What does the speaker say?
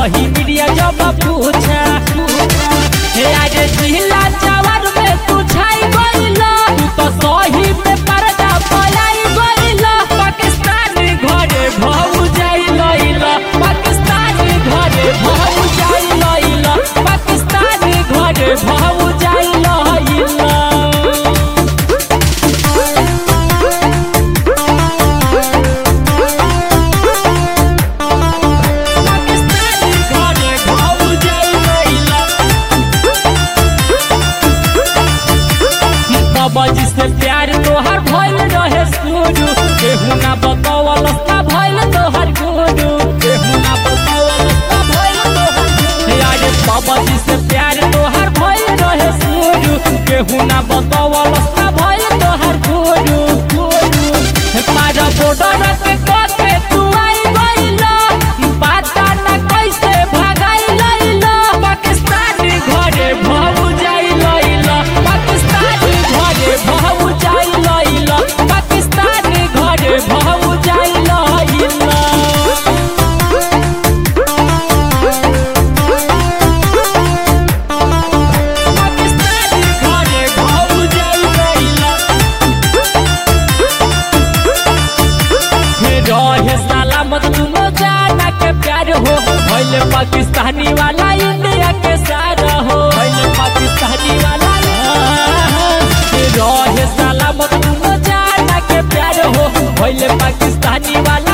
सही मीडिया जब पूछा हे आज जिला जवान में तू छाई गइला तू तो सही में पर्दा पलाई गइला पाकिस्तान घरे भाऊ जाई लइला पाकिस्तान घरे भाऊ जाई लइला पाकिस्तान घरे भाऊ जाई लइला पाकिस्तान घरे भाऊ जाई लइला बाबाजी से प्यार तोहर भइल रहे शुरू केहू ना बतावल ना भइल तोहर गुरु केहू ना बतावल ना भइल तोहर गुरु यार बाबाजी से प्यार तोहर भइल रहे शुरू केहू ना बतावल ना भइल तोहर गुरु गुरु मारा बॉर्डर पे कोके तू आई गइला पता ना कैसे भागाई लइला पाकिस्तान घरे भाऊ जाई लइला पाकिस्तान घरे भाऊ जाई लइला पाकिस्तान घरे भाऊ जाई लइला पाकिस्तान घरे भाऊ जाई लइला रहे सलामत दुनो जाना के प्यार हो भइले पाकिस्तानी वाला इंडिया के सारा हो भइले पाकिस्तानी वाला रहे सलामत दुनो जाना के प्यार हो भइले पाकिस्तानी वाला